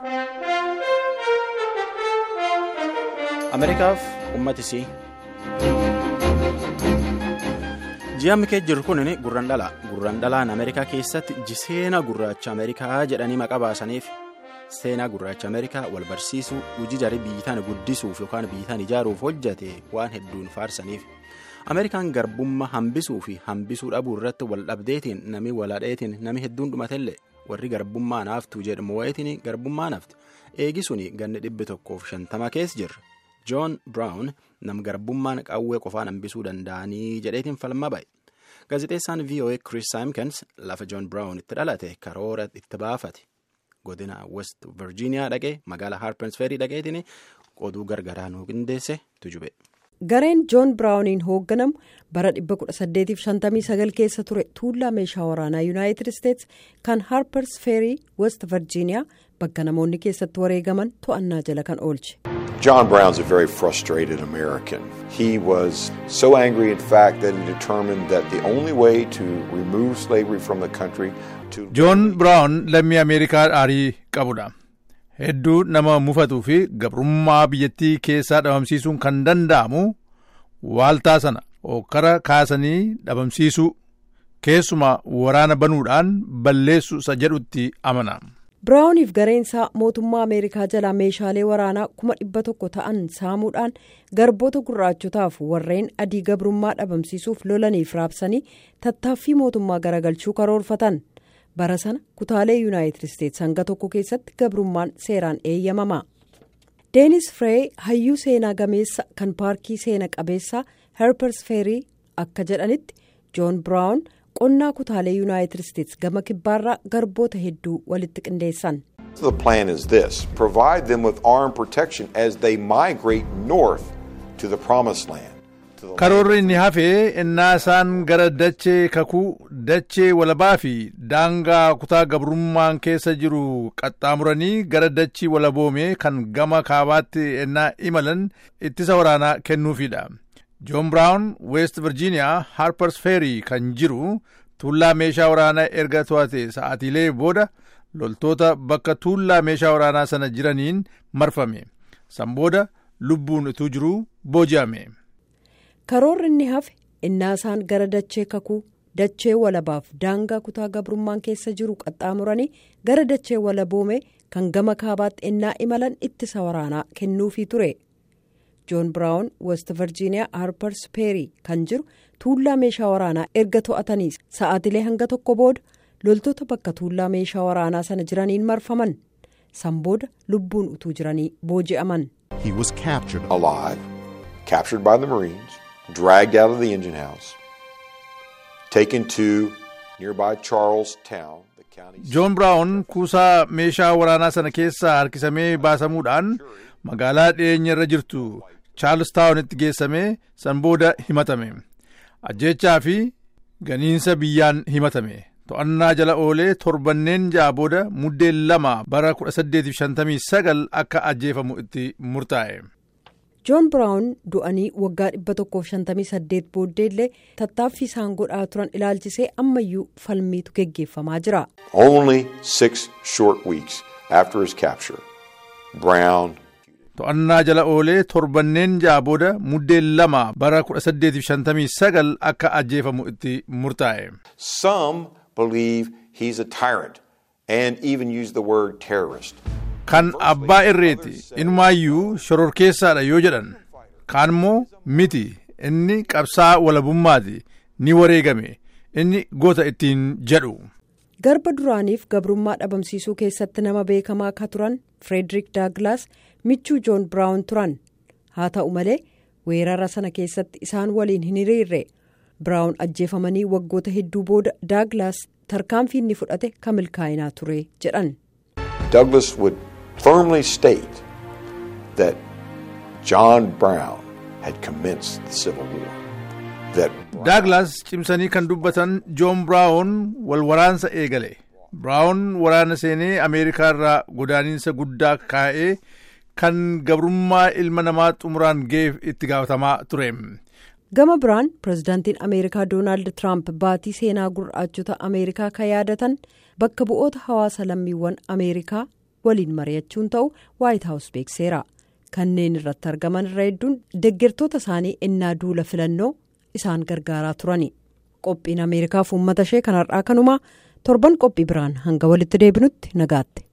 Ameerikaaf uummatisii. Ji'a mikee jiru kun gurran dhala. Gurran dhalaan Ameerikaa keessatti jiseena gurraacha Ameerikaa jedhanii maqaa baasaniif seenaa gurraacha Ameerikaa wal barsiisuu hojii jarii biyyitaan guddisuuf yookaan biyyitaan ijaaruuf hojjate waan hedduun faarsaniif. Ameerikaan garbummaa hambisuu fi hambisuu dhabuu irratti wal dhabdeetiin nami walaadheetiin nami hedduun dhumatelle warri garbummaa naaftuu jedhamu wayitiin garbummaa naafti eegisuun ganni dhibbi tokkoof shantama keessa jirra. Joon Biraawun nam garbummaan qawwee qofaan hambisuu danda'anii jedheetiin falma ba'e. Gaazexeessaan VOA Chris Simkins lafa Joon Biraawun itti dhalate karoora itti baafate. Godina West Virginia dhaqee magaalaa Harpers Ferry dhaqeetiin oduu gargaraa nu qindeesse tujube. Gareen Joon Biraawuniin hoogganamu bara 1859 keessa ture tuullaa meeshaa waraanaa Yuunaayitid Isteets kan Harpers Ferry West Virginia bakka namoonni keessatti wareegaman to'annaa jala kan oolche. John Brown's a very frustrated American. He was so angry, in fact, that he determined that the only way to remove slavery from the country to. Joon Brown lammii Ameerikaa aarii qabudha. Hedduu nama mufatuu fi gabrummaa biyyattii keessaa dhabamsiisuun kan danda'amu waaltaa sana hokkara kaasanii dhabamsiisuu keessumaa waraana banuudhaan balleessu isa jedhutti amana. Biraawuniif gareensaa mootummaa Ameerikaa jalaa meeshaalee waraanaa kuma dhibba tokko ta'an saamuudhaan garboota gurraachotaaf warreen adii gabrummaa dhabamsiisuuf lolaniif raabsanii tattaaffii mootummaa garagalchuu karoorfatan. bara sana kutaalee yuunaayitid isteets hanga tokko keessatti gabrummaan seeraan eeyyamama deenis firee hayyuu seenaa gameessa kan paarkii seena qabeessaa herpers feerii akka jedhanitti joon biraawun qonnaa kutaalee yuunaayitid isteets gama kibbaarraa garboota hedduu walitti qindeessan. The plan is this provide them with armed protection as they migrate north to the promised land. karoorri inni hafee innaa isaan gara dachee kakuu dachee walabaa fi daangaa kutaa gabrummaan keessa jiru qaxxaamuranii gara dachii walaboomee kan gama kaabaatti innaa imalan ittisa waraanaa kennuufidha. joon biraawun west virgiiniyaa harpers ferry kan jiru tuullaa meeshaa waraanaa erga to'ate sa'aatiilee booda loltoota bakka tuullaa meeshaa waraanaa sana jiraniin marfame san booda lubbuun utuu jiruu booji'ame. karoorri inni hafe innaa isaan gara dachee kakuu dachee walabaaf daangaa kutaa gabrummaan keessa jiru qaxxaamuranii gara dachee walaboomee kan gama kaabaatti innaa imalan ittisa waraanaa kennuufii ture joon biraawun west virgiiniyaa harpers peerii kan jiru tuullaa meeshaa waraanaa erga to'atanii sa'aatilee hanga tokko booda loltoota bakka tuullaa meeshaa waraanaa sana jiraniin marfaman san booda lubbuun utuu jiranii booji'aman. He was captured alive, captured by the Marines. dragged out of the engine house, taken to nearby Charlestown, the county. Joon Biraawun kuusaa meeshaa waraanaa sana keessaa harkisamee baasamuudhaan magaalaa dhiyeenya irra jirtu Charlestown geessamee san booda himatame. Ajjechaa fi ganiinsa biyyaan himatame. To'annaa jala oolee torbanneen ja'a booda muddeen lama bara 1859 akka ajjeefamu itti murtaa'e. joon biraawun du'anii waggaa 158 booddeellee tattaaffii isaan godhaa turan ilaalchisee ammayyuu falmiitu geggeeffamaa jira. Only six short weeks after his capture, Brown. To'annaa jala oolee torbanneen ja'a booda muddeen lama bara 1859 akka ajjeefamu itti murtaa'e. Some believe he's a tyrant and even use the word terrorist. kan abbaa irreeti inumaayyuu shororkeessaadha yoo jedhan kaan immoo miti inni qabsaa walabummaati ni wareegame inni goota ittiin jedhu. garba duraaniif gabrummaa dhabamsiisuu keessatti nama beekamaa akka turan firederik daaglaas michuu joon biraawun turan haa ta'u malee weerara sana keessatti isaan waliin hin hiriirre biraawun ajjeefamanii waggoota hedduu booda daaglaas tarkaanfii inni fudhate kan milkaa'inaa ture jedhan. Douglas would firmly state that John Brown had commenced the Civil War. That Daaglaas cimsanii kan dubbatan Joon Biraawun wal waraansa eegale. Biraawun waraana seenee Ameerikaa irraa godaaniinsa guddaa kaa'ee kan gabrummaa ilma namaa xumuraan ga'eef itti gaafatamaa ture. gama biraan pirezidaantiin ameerikaa doonaald tiraamp baatii seenaa gurraachota ameerikaa kan yaadatan bakka bu'oota hawaasa lammiiwwan ameerikaa waliin mari'achuun ta'u waayit haawus beekseera kanneen irratti argaman irra hedduun deeggartoota isaanii innaa duula filannoo isaan gargaaraa turani qophiin ameerikaaf uummata ishee kanarraa kanumaa torban qophii biraan hanga walitti deebinutti nagaatti.